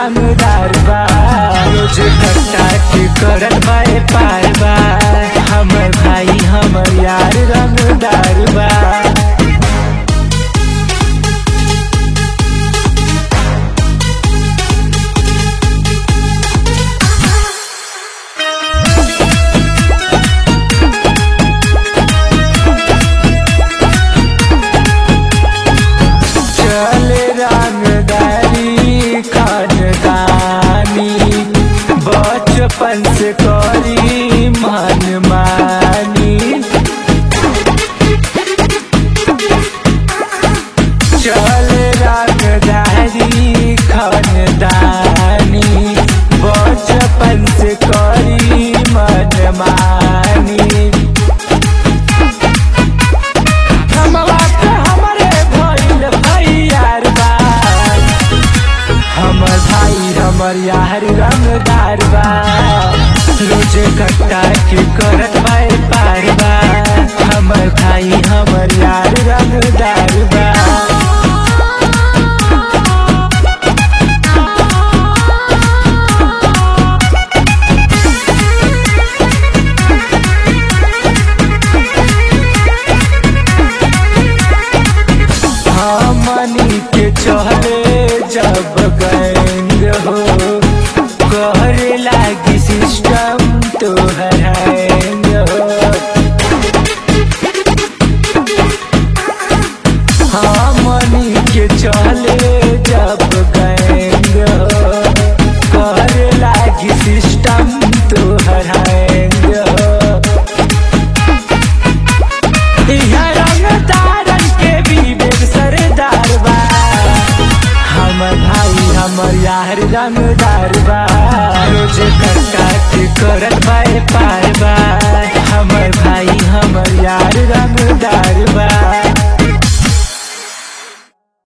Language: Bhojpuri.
रंगदार बा रोज कट्टा के करत बाए पार बा हमर भाई हमर यार रंगदार बा चले रंगदारी खानदानी बचपन से करी मन मानी चले रंगदारी खानदानी बचपन से करी मन मानी हमवा के हमरे भइल भैयार बा हमर भाई हमर यार रंगदार बा रोज कट्टा के करत बाए पार बा हमर भाई हमर यार रंगदार बा हमनी के चले जब गैंग हो करे लागी सिस्टम तो हैंग हो हमनी के चले जब गैंग हो करे लागी सिस्टम तो हैंग हो इहाँ रंगदारन के विवेक सरदार बा हमर भाई हमर यार रंगदार बा रोज कट्टा के करत बाए पार बा हमर भाई हमर यार रंगदार बा